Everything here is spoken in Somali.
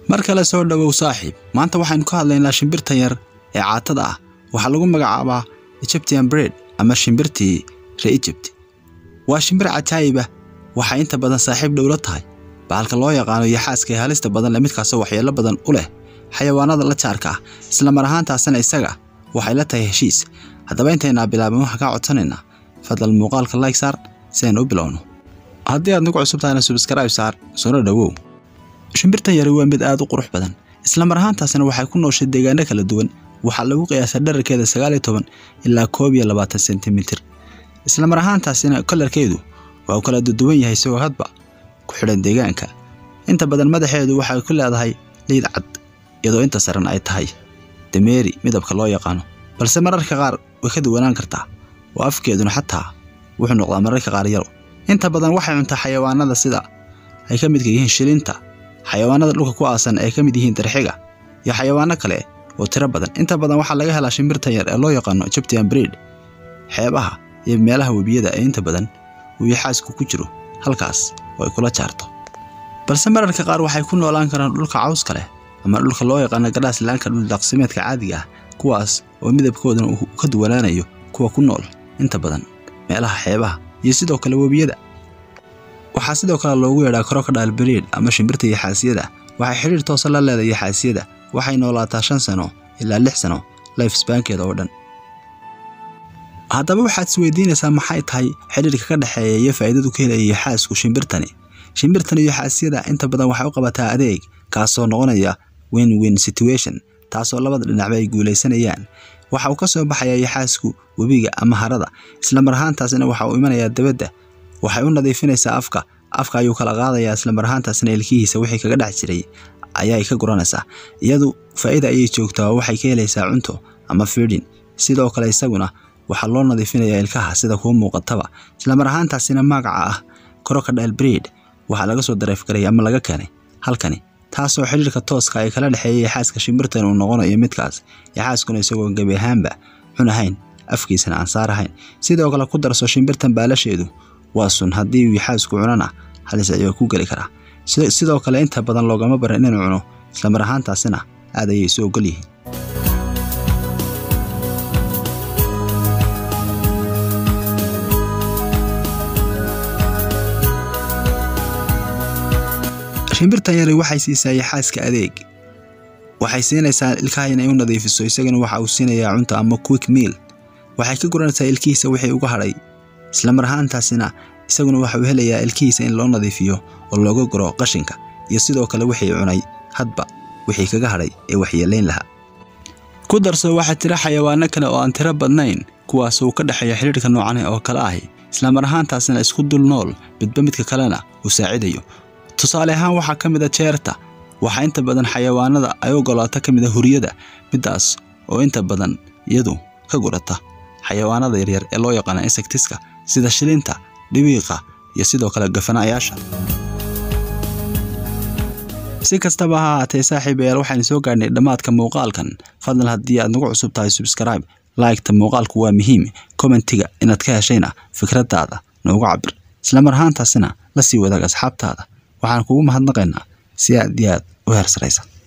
mar kale soo dhowow saaxiib maanta waxaynu ka hadlaynaa shimbirtan yar ee caatada ah waxaa lagu magacaabaa egyptian bread ama shimbirtii ree egypt waa shimbir cajaayib ah waxay inta badan saaxiib dhowla tahay bahalka loo yaqaano iyo xaaska ee halista badan le midkaasoo waxyeello badan u leh xayawaanada la jaarka ah isla mar ahaantaasina isaga waxay la tahay heshiis haddaba intaynaa bilaabin waxaan kaa codsanaynaa fadlan muuqaalka like saar si aynu u bilowno haddii aad nagu cusub tahayna subscribe saar sona dhowow shimbirtan yari waa mid aad u qurux badan isla mar ahaantaasina waxay ku nooshay deegaano kala duwan waxaa lagu qiyaasaa dherarkeeda sagaal iyo toban ilaa koob iyo labaatan sentimitir isla mar ahaantaasina kolarkeedu waa uu kala duduwan yahay isagoo hadba ku xidhan deegaanka inta badan madaxeedu waxay ku leedahay liid cad iyadoo inta saran ay tahay dameeri midabka loo yaqaano balse mararka qaar way ka duwanaan kartaa oo afkeeduna xataa wuxuu noqdaa mararka qaar yaro inta badan waxay cuntaa xayawaanada sida ay ka midka yihiin shilinta xayawaanada dhulka ku aasan ay ka mid yihiin darxiga iyo xayawaano kale oo tiro badan inta badan waxaa laga helaa shimbirtan yar ee loo yaqaano egyptian breed xeebaha iyo meelaha webiyada ee inta badan uu yaxaasku ku jiro halkaas oo ay kula jaarto balse mararka qaar waxay ku noolaan karaan dhulka cawska leh ama dhulka loo yaqaano gadhaaslaanka dhuldaqsimeedka caadiga ah kuwaas oo midabkoodana uu ka duwanaanayo kuwa ku nool inta badan meelaha xeebaha iyo sidoo kale webiyada waxaa sidoo kale loogu yeedhaa crocodile breed ama shimbirta yaxaasiyada waxay xidhiir toosa la leedahay yaxaasiyada waxay noolaataa shan sano ilaa lix sano lifesbankeeda oo dhan haddaba waxaad isweydiinaysaa maxay tahay xidhiirka ka dhexeeya iyo faa'iidadu ka helaya yaxaasku shimbirtani shimbirtan iyo xaasiyada inta badan waxay u qabataa adeeg kaasoo noqonaya win win situation taasoo labada dhinacba ay guulaysanayaan waxa uu ka soo baxayaa yaxaasku webiga ama harada isla mar ahaantaasina waxa uu imanayaa dabadda waxay u nadiifinaysaa afka afka ayuu kala qaadayaa isla mar ahaantaasina ilkihiisa wixii kaga dhex jiray ayay ka guranaysaa iyadu faa'iida ayay joogtaa oo waxay ka helaysaa cunto ama fiidhin sidoo kale isaguna waxaa loo nadiifinayaa ilkaha sida kuu muuqataba isla mar ahaantaasina magaca ah crocodile breed waxaa laga soo dareefgaraya ama laga keenay halkani taasoo xidhiirka tooska ay kala dhexeeyay yaxaaska shimbirtan uu noqonayo midkaas yaxaaskuna isagoo gebi ahaanba xun ahayn afkiisana aan saar ahayn sidoo kale ku darso shimbirtan baalasheedu waa sun haddii uu yaxaasku cunana halis ayuu ku geli karaa sidoo kale inta badan loogama baran inuu cuno isla mar ahaantaasina aad ayay isu ogol yihiin shimbirtan yari waxay siisaa yaxaaska adeeg waxay siinaysaa ilkaha inay u nadiifiso isagana waxa uu siinayaa cunto ama quick meal waxay ka guranaysaa ilkihiisa wixii uga hadhay isla mar ahaantaasina isaguna waxa uu helayaa ilkihiisa in loo nadiifiyo oo looga guro qashinka iyo sidoo kale wixii cunay hadba wixii kaga hadhay ee waxyeelayn lahaa ku darso waxaa jira xayawaano kale oo aan tiro badnayn kuwaas uu ka dhexeeya xidhiirka noocan oo kale ahi isla mar ahaantaasina isku dul nool midba midka kalena uu saacidayo tusaale ahaan waxaa ka mid a jeerta waxaa inta badan xayawaanada ay ogolaato ka mid a huriyada middaas oo inta badan iyadu ka gurata xayawaanada yaryar ee loo yaqaana insectiska sida shilinta dhibiiqa iyo sidoo kale gafanaayaasha si kastaba ha ahaatee saaxiibayaal waxaynu soo gaadhnay dhammaadka muuqaalkan fadlan haddii aad nagu cusub tahay subscribe laygta muuqaalku waa muhiim kommentiga inaad ka heshayna fikraddaada noogu cabir isla mar ahaantaasina la sii wadaag asxaabtaada waxaan kugu mahadnaqaynaa si aad iyo aad u heersaraysa